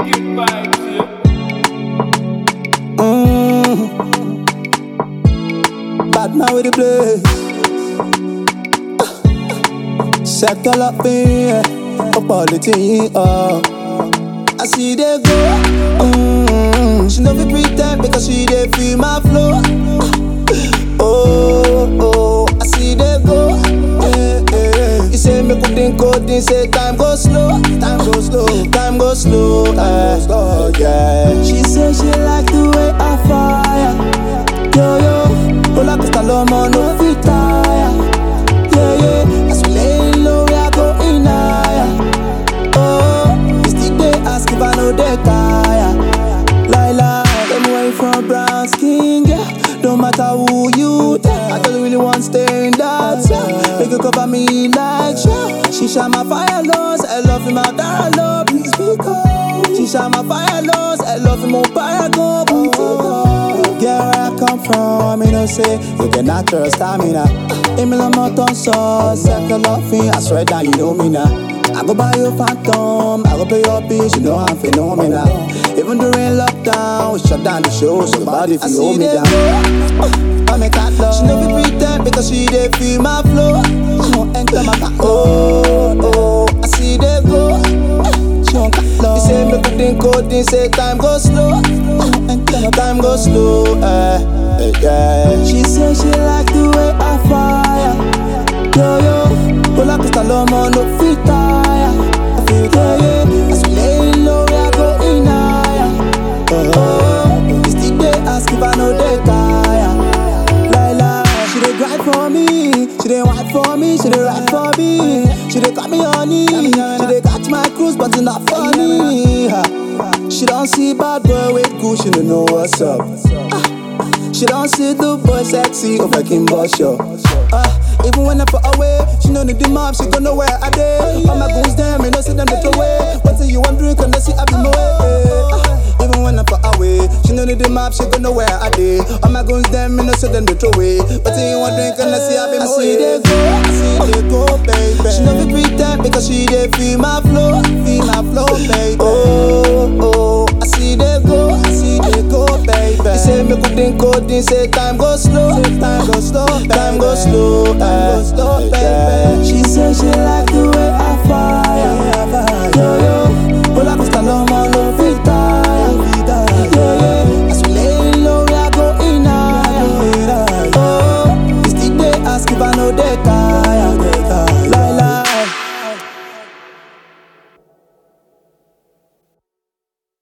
Wicked vibes, yeah. Bad man with the blaze. Settle up in yeah. Up all the thing, uh. I see they go. Mm, she no be pretend because she dey feel my flow. Oh, oh, I see they go. Yeah, yeah. You say me could think coding, say time go slow, time go slow, time go slow, eh. oh, yeah. She say she like the way I fire, yo yo. Roller coaster low mo no fit tire, yeah yeah. As we lay low, we are going higher. Oh, you still dey ask if I know they tire. Lila, tell me where you from, brown skin, yeah. No matter who you tell, I don't really want stay in that cell. Make you cover me like sure. She shine my fire lows, I love him out there, love please be cold. She shine my fire lows, I love him on paragon, booty Get where I come from, you know say you get natural stamina. Emil Moton sauce, second loving, I swear down, you know me now. I go buy your phantom, I go pay your bitch, you know I'm phenomenal. Even during lockdown, we shut down the show, so bad if you hold me down. I make that love. She no be pretend because she dey feel my flow. She won't enter my car. Oh, oh, I see they go. She won't cut love. You say me put in coding, say time go slow. She won't enter my time go slow. Eh, eh, yeah. She say she like the way I fire. Yo yo, roller coaster low mo no fit tire. Yeah yeah, as we lay low we are going higher. Oh, you still dey ask if I know they tire. Lila, she dey grind for me, she dey whine for me, she dey ride for me, she dey call me honey, she dey catch my cruise but it's not funny. Ha. She don't see bad boy with good, she don't know what's up. Ah, She don't see the boy sexy over Kimbo show. Ah, even when I put away, she know need the mom, she gonna know where I dey. All my goons them, me no see them they throw away. What say you want drink and they see I be my way. Ah, even when I put away, she know need the map, she gonna know where I dey. All my goons them, me no see them they throw away. What say you want drink and they see I be my way. I see they go, I see they go, baby. She no be pretend because she dey feel my flow, feel my flow, baby. Oh, oh, I see they go, I see they go, baby. You say me could think coding, say time go slow.